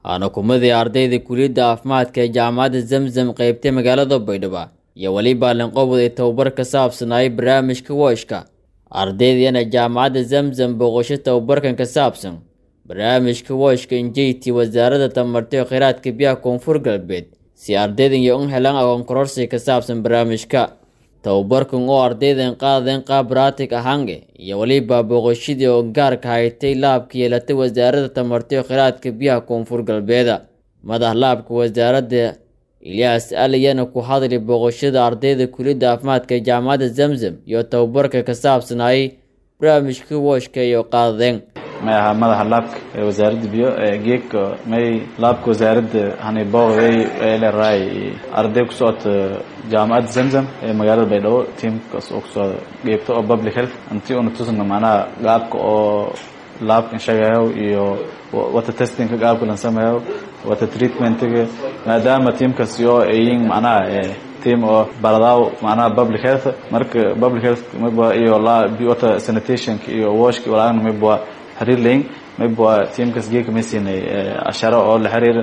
waana kumadii ardayda kuliyadda caafimaadka ee jaamacadda zamzam qeybtay magaalada baydhabo iyo weliba linqobod ee tababar ka saabsanayay barnaamijka wooshka ardaydiyana jaamacadda zamzam booqasho tababarkan ka saabsan barnaamijka wooshka injeyti wasaaradda tamarta ee kheyraadka biyaha koonfur galbeed si ardaydan iyo un helaan aqoon kororsi ka saabsan barnaamijka tababarkan oo ardaydan qaadeen qaab baraatig ahaange iyo weliba booqashadii oo gaarka haytay laabka yeelatay wasaaradda tamarta ee kheyraadka biyaha koonfur galbeeda madax laabka wasaaradda ilyaas aliyana ku hadlay booqashada ardayda kuliyadda caafimaadka ee jaamacadda zamzam iyo tababarka ka saabsanayay barnaamijka wooshka iyo qaadeen may ahaa madaxa laabka ee wasaaradda biyo geegka may laabka wasaaradda hani booqday ee leerahay arday ku socota jaamacadda zamzam ee magaalada baydhabo tiamkaas oo kusocda geebta oo public health intii una tusna macnaha qaabka oo laabkan shagayo iyo wata testingka qaabka lan sameeyo wata treatmentga maadaama tiamkaas oo ayin macnaha team oo baradaaw macnaha public health marka public health mayba iyo wata sanitationka iyo washka walaagna mayba xiriir layin mayba tiamkaas geeka may siinay asharo oo la xiriira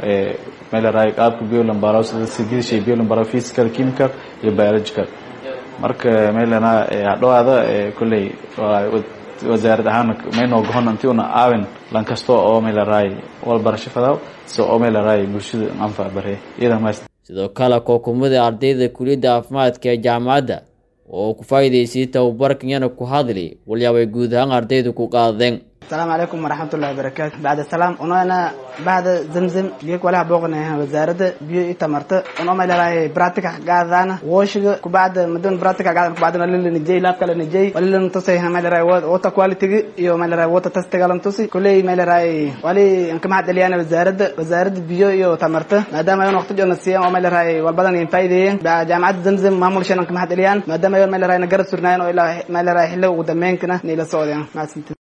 may laraay qaabka biolambarao sida sidishay biolambarao physical chemical iyo biological marka may lanaa hadhowaada kolley wasaarad ahaan may noo gohon intii una aawin lan kasta oo may laraay walbarasho fadaw si oo may laraay bulshada anfac bare iyadan mas sidoo kale kookumada ardayda kuliyadda caafimaadka ee jaamacadda oo ku faa'iidaysay tababarkan yana ku hadli walyaabay guud ahaan ardaydu ku qaadeen asalaamu calaykum waraxmatullahi wabarakaatu bacda salaam unoona bacda zamzam geek walaha booqanayahan wasaaradda biyo i tamarta uno may lalahay bratica gaadana wooshiga kubacda madon bratica gaadan kubacdana lila nijay laabkala nijay walila tusay may larahay water quality iyo may larahay water testiga lan tusi kuley may larahay wali anka mahad celiyana wasaaradda wasaaradda biyo iyo tamarta maadaama ayon waqti joona siiyaan oo may larahay walbadan in faa'iideeyeen jaamacadda zamzam maamulshan anka mahad celiyaan maadaama ayon may larahay na garab surnaayan oo ilaa may larahay xilliga ugu dambeynkana nila socdeen mahadsantiin